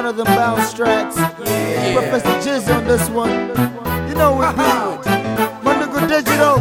one of them bounce tracks. Professor Jizz on this one. You know we do it. Mandugu Digital,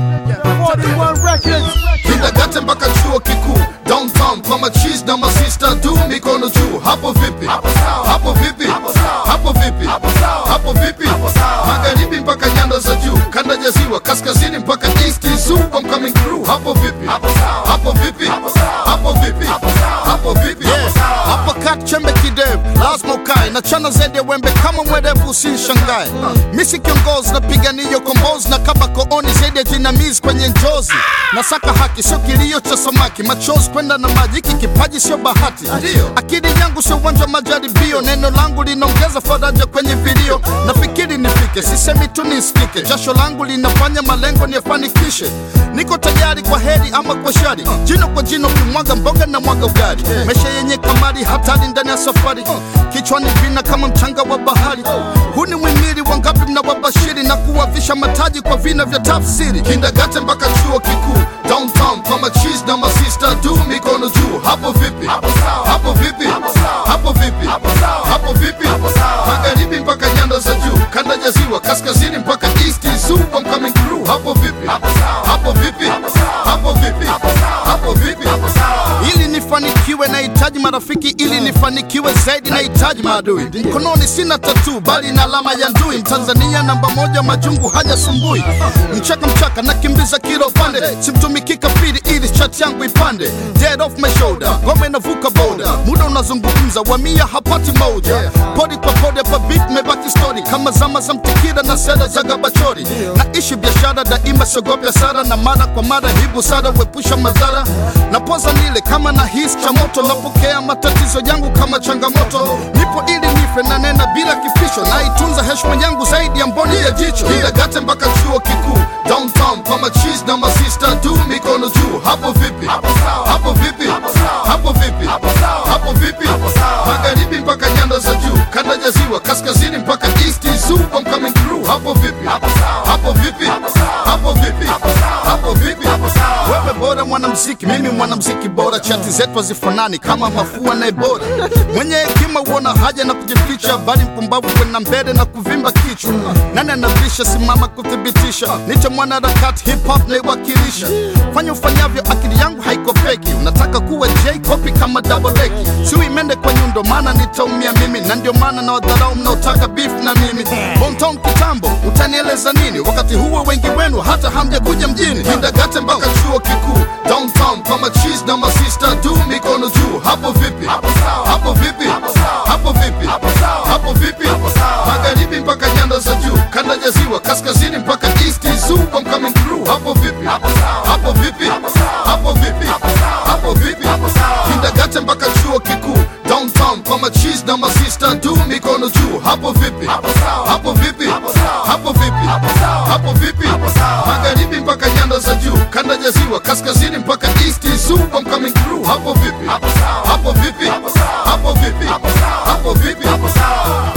41 Records. Kindergarten mpaka chuo kikuu downtown kwa machis na masista tu mikono juu hapo vipi hapo vipi hapo vipi hapo vipi magharibi mpaka nyanda za juu kanda ya ziwa kaskazini mpaka east zoo I'm coming through hapo vipi hapo vipi hapo vipi hapo vipi hapo kat chembe kidevu lazima ukae na chana zaidi ya wembe kama mwerevu usinshangae misi kiongozi napigania kombozi na kaba kooni zaidi ya jinamizi kwenye njozi nasaka haki sio kilio cha samaki machozi kwenda na maji hiki kipaji sio bahati akili yangu sio uwanja wa majaribio neno langu linaongeza faraja kwenye vilio nafikiri nifike sisemi tu nisikike jasho langu linafanya malengo niyafanikishe niko tayari kwa heri ama kwa shari jino kwa jino kimwaga mboga na mwaga ugali maisha yenye kamari hatari ndani ya safari kichwani vina kama mchanga wa bahari huu ni mwimili wangapi mnawabashiri na kuwavisha mataji kwa vina vya tafsiri kindagate mpaka chuo kikuu downtown kwa machis na masista tu mikono juu hapo vipi hapo vipi hapo vipi hapo vipi magharibi mpaka nyanda za juu kanda ya ziwa kaskazini mpaka east zoo I'm coming through hapo vipi hapo vipi hapo vipi hapo vipi ili nifanikiwe nahitaji marafiki ili nifanikiwe zaidi nahitaji maadui mkononi sina tatu bali na alama ya ndui mtanzania namba moja majungu hajasumbui mchaka mchaka nakimbiza kila upande simtumiki kafiri ili chat yangu ipande dead off my shoulder ngome inavuka boda muda unazungumza wamia hapati moja podi kwa podi hapa beat mebaki story kama zama za mtikira na seda za gabachori naishi biashara daima siogopi hasara na mara kwa mara hii busara huepusha madhara napoza nile kama na hisi cha moto napokea matatizo yangu kama changamoto nipo ili nife na nena bila kifisho naitunza heshima yangu zaidi ya mboni ya jicho kindagate mpaka chuo kikuu downtown kwa machis na masista tu mikono juu hapo vipi hapo vipi hapo vipi hapo vipi magharibi mpaka nyanda za juu kanda ya ziwa kaskazini mpaka east zoo I'm coming through hapo vipi hapo vipi hapo vipi hapo vipi wewe bora mwanamziki mimi mwanamziki bora chati zetu hazifanani kama mafua na ebora mwenye hekima huona haja na kujificha bali mpumbavu kwenda mbele na kuvimba kichwa nani anavisha simama kuthibitisha niche mwanaharakati hip hop naiwakilisha fanya ufanyavyo akili yangu haiko feki unataka kuwa j copy kama double deki siwi mende kwa nyundo maana nitaumia mimi na ndio maana na wadharau mnaotaka beef na mimi Bontown kitambo utanieleza nini wakati huo wengi wenu hata hamjakuja mjini kindagate mpaka chuo kikuu downtown kwa machis na masista tu mikono juu hapo vipi hapo vipi hapo vipi hapo vipi magharibi mpaka nyanda za juu kanda ya ziwa kaskazini mpaka east zoo I'm coming through hapo vipi hapo vipi hapo vipi hapo vipi kindagate mpaka chuo kikuu downtown kwa machis na masista tu mikono juu hapo vipi hapo vipi hapo vipi hapo vipi magharibi mpaka nyanda za juu kanda ya ziwa kaskazini mpaka east zoo I'm coming through hapo vipi hapo vipi hapo vipi hapo vipi